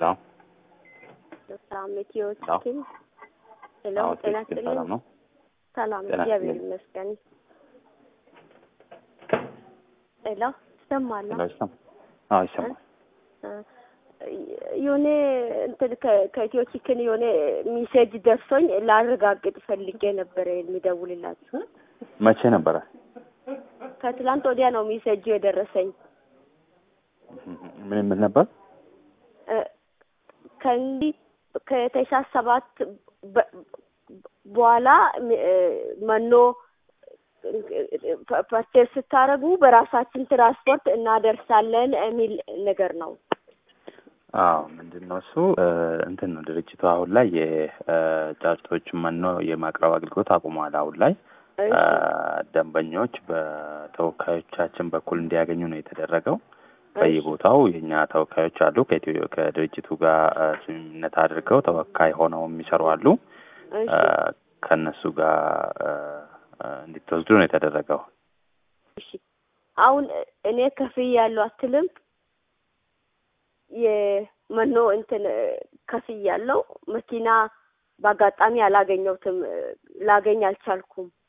አዎ ሰላም ኢትዮ አዎ። ቺክን ሄሎ፣ አዎ ጤና ትክክል። ይስጥልኝ። ሰላም ነው። ሰላም ጤና እግዚአብሔር ይስጥልኝ። ይመስገን። ሄሎ ይሰማል? ሄሎ ይሰማ? አዎ ይሰማል። የሆነ እንትን ከ- ከኢትዮ ቺክን የሆነ ሚሴጅ ደርሶኝ ላረጋግጥ ፈልጌ ነበረ የሚደውልላችሁ። መቼ ነበረ? ከትላንት ወዲያ ነው ሚሴጁ የደረሰኝ። ምን የምል ነበር? እ፣ ከእንዲህ ከታህሳስ ሰባት በ- በኋላ እ፣ መኖ ፐርቼስ ስታደርጉ በራሳችን ትራንስፖርት እናደርሳለን የሚል ነገር ነው። አዎ ምንድን ነው እሱ እ፣ እንትን ነው ድርጅቱ አሁን ላይ የጫጩቶች መኖ የማቅረብ አገልግሎት አቁሟል። አሁን ላይ እ፣ እሺ፣ ደንበኞች በተወካዮቻችን በኩል እንዲያገኙ ነው የተደረገው። በየቦታው የእኛ ተወካዮች አሉ። ከኢትዮ ከድርጅቱ ጋር እ፣ ስምምነት አድርገው ተወካይ ሆነው የሚሰሩ አሉ። እሺ፣ እ፣ ከእነሱ ጋር እ፣ እ፣ እንዲትወስዱ ነው የተደረገው። እሺ። አሁን እኔ ከፍዬ ያለው አትልም የመኖ እንትን ከፍዬ ያለው መኪና በአጋጣሚ አላገኘሁትም፣ ላገኝ አልቻልኩም።